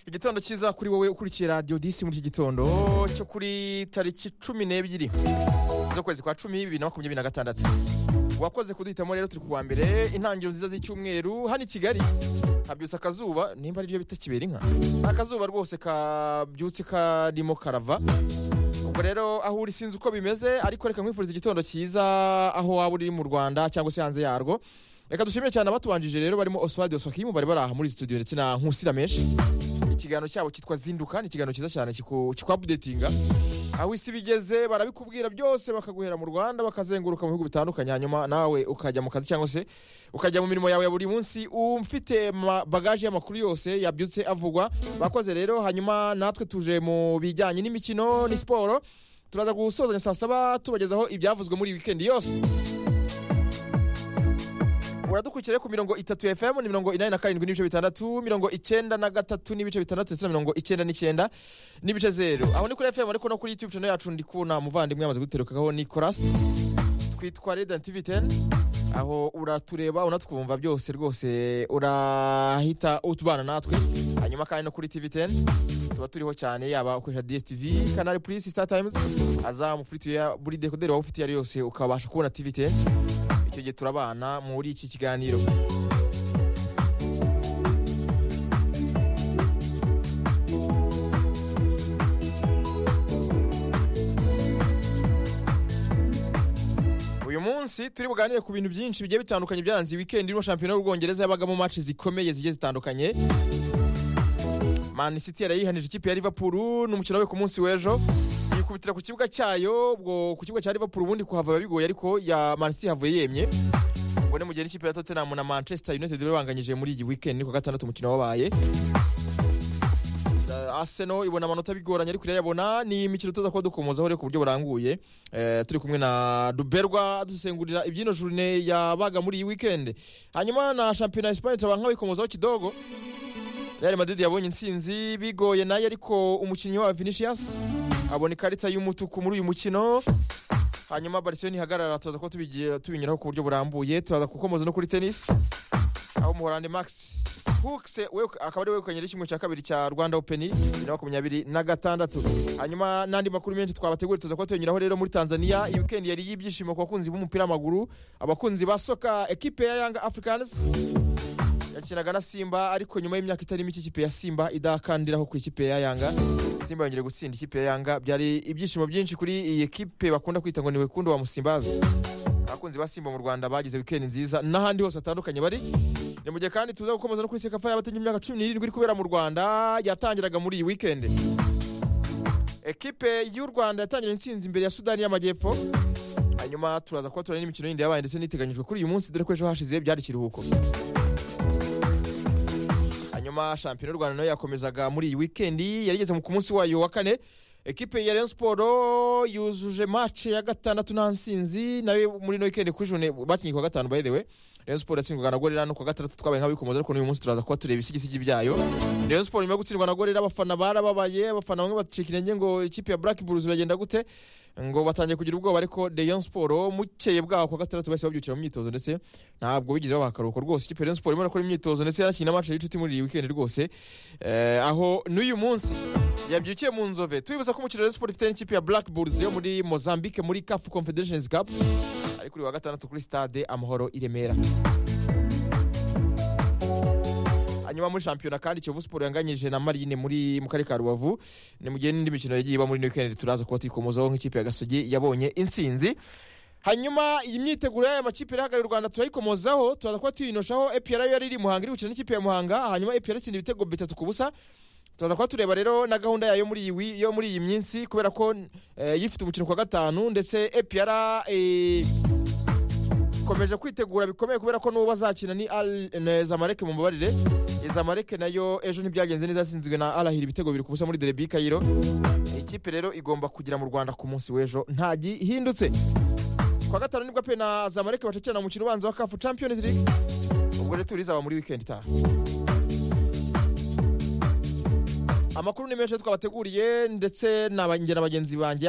igitondo cyiza kuri wowe ukurikiye radiyo disi muri iki gitondo cyo kuri tariki cumi n'ebyiri z'ukwezi kwa cumi bibiri na makumyabiri na gatandatu wakoze kuduhitamo rero turi kuwa mbere intangiriro nziza z'icyumweru hano i kigali habyutse akazuba nimba ariryo bita kibera inka akazuba rwose kabyutse karimo karava ubwo rero aho uri sinzi uko bimeze ariko reka nkwifuriza igitondo cyiza aho waba uri mu rwanda cyangwa se hanze yarwo reka dushimire cyane abatubanjije rero barimo oswald osokimu bari bari aha muri studio ndetse na nkusira menshi ikiganiro cyabo cyitwa zinduka ni ikiganiro cyiza cyane kiku- kikwabudetinga aho isi bigeze barabikubwira byose bakaguhera mu rwanda bakazenguruka mu bihugu bitandukanye hanyuma nawe ukajya mu kazi cyangwa se ukajya mu mirimo yawe ya buri munsi umfite ma- bagaje y'amakuru yose yabyutse avugwa bakoze rero hanyuma natwe tuje mu bijyanye n'imikino ni siporo turaza gusozanya saa saba tubagezaho ibyavuzwe muri iyi wikendi yose uradukurikira ku mirongo itatu ya fm ni mirongo inani na karindwi n'ibice bitandatu mirongo icyenda na gatatu n'ibice bitandatu ndetse na mirongo icyenda n'icyenda n'ibice zeru aho ni kuri fm ariko no kuri youtube channel yacu ndi kubona umuvandimwe yamaze guterukagaho nicolas twitwa redan tv 10 aho uratureba unatwumva byose rwose urahita utubana natwe hanyuma kandi no kuri tv 10 tuba turiho cyane yaba ukoresha dstv canal plus star times azamu kuri tuya buri dekoderi waba ufite iyo ari yo yose ukabasha kubona tv 10 icyo gihe turabana muri iki kiganiro uyu munsi turi buganire ku bintu byinshi bigiye bitandukanye byaranze weekend irimo shampiyona y'ubwongereza yabagamo match zikomeye zigiye zitandukanye Man City yarayihanije ikipe ya Liverpool n'umukino we ku munsi w'ejo yikubitira ku kibuga cyayo ubwo ku kibuga cya Liverpool ubundi kuhava biba bigoye ariko ya Man City havuye yemye ubwo ni mu gihe n'ikipe ya Tottenham na Manchester United babanganyije muri iyi weekend ni ku wa gatandatu umukino wabaye Eh, Arsenal ibona amanota bigoranye ariko irayabona ni imikino tuza kuba dukomozaho rero ku buryo buranguye Eh, turi kumwe na Duberwa dusengurira ibyino journée yabaga muri iyi weekend hanyuma na shampiyona ya Espagne turabanga bikomozaho kidogo Real Madrid yabonye intsinzi bigoye naye ariko umukinnyi wa Vinicius abona ikarita y'umutuku muri uyu mukino hanyuma Barcelona ihagarara tuza kuba tubigiye- tubinyuraho ku buryo burambuye turaza gukomoza no kuri tennis aho umuhorande Max Hooks we akaba ari wegukanye kimwe cya kabiri cya Rwanda Open bibiri na makumyabiri na gatandatu hanyuma n'andi makuru menshi twabateguriye tuza kuba tuyanyuraho rero muri Tanzania iyi weekend yari y'ibyishimo ku bakunzi b'umupira w'amaguru abakunzi ba soka ekipe ya Young Africans yakinaga na Simba ariko nyuma y'imyaka itari mike ikipe ya Simba idakandiraho ku ikipe ya Yanga Simba yongeye gutsinda ikipe ya Yanga byari ibyishimo byinshi kuri iyi ekipe bakunda kwita ngo ni Wekundu wa Musimbazi abakunzi ba Simba mu Rwanda bagize weekend nziza n'ahandi hose hatandukanye bari ni mu gihe kandi tuza gukomeza no kuri sekafa y'abatenya imyaka cumi n'irindwi iri kubera mu Rwanda yatangiraga muri iyi weekend ekipe y'u Rwanda yatangira intsinzi imbere ya Sudani y'Amajyepfo hanyuma turaza kuba turane n'imikino yindi yabaye ndetse n'iteganyijwe kuri uyu munsi dore ko ejo hashize byari ikiruhuko hanyuma shampiyona y'u rwanda nayo yakomezaga muri iyi wikendi yari igeze ku munsi wayo wa kane ekipe ya Rayon Sport yuzuje match ya gatandatu nta nsinzi nayo muri ino wikendi kuri jone bakinnye kuwa gatanu by the way Rayon Sport yatsindwaga na Gorilla no kuwa gatandatu twabaye nk'abikomoza ariko n'uyu munsi turaza kuba tureba isigisigi byayo Rayon Sport nyuma yo gutsindwa na Gorilla abafana barababaye abafana bamwe bacika intege ngo ikipe ya Black Bulls biragenda gute ngo batangiye kugira ubwoba ariko Rayon Sport mukeye bwaho kuwa gatandatu bahise babyukira mu myitozo ndetse ntabwo bigeze babaha akaruhuko rwose ikipe ya Rayon Sport irimo irakora imyitozo ndetse yanakina match y'inshuti muri iyi weekend rwose eh, aho n'uyu munsi yabyukiye mu nzove tubibuza ko umukino wa Rayon Sport ifite n'ikipe ya Black Bulls yo muri Mozambique muri CAF Confederations Cup ari kuri uyu wa gatandatu kuri stade Amahoro i Remera hanyuma muri shampiyona kandi Kiyovu Sport yanganyije na Marine muri mu karere ka Rubavu ni mu gihe n'indi mikino yagiye iba muri ino weekend turaza kuba tuyikomozaho nk'ikipe ya Gasogi yabonye intsinzi hanyuma iyi myiteguro y'aya makipe irahagarariye u rwanda turayikomozaho turaza kuba tuyinoshaho epr yari iri i muhanga iri gukina n'ikipe ya muhanga hanyuma epr itsinda ibitego bitatu ku busa turaza kuba tureba rero na gahunda yayo muri iyi wi- yo muri iyi minsi kubera ko eh, yifite umukino ku wa gatanu ndetse epr eh, ikomeje kwitegura bikomeye kubera ko n'uwo bazakina ni Al- na zamareke mu mbabarire zamareke nayo ejo ntibyagenze neza yatsinzwe na arahira ibitego bibiri ku busa muri derebi kayiro ikipe rero igomba kugera mu rwanda ku munsi w'ejo nta gihindutse kwa gatanu nibwo pe na zamareke bacakirana mu mukino ubanza wa kafu champions league ubwo rero turi zaba muri weekend itaha amakuru ni menshi twabateguriye ndetse na ba- njye na bagenzi banjye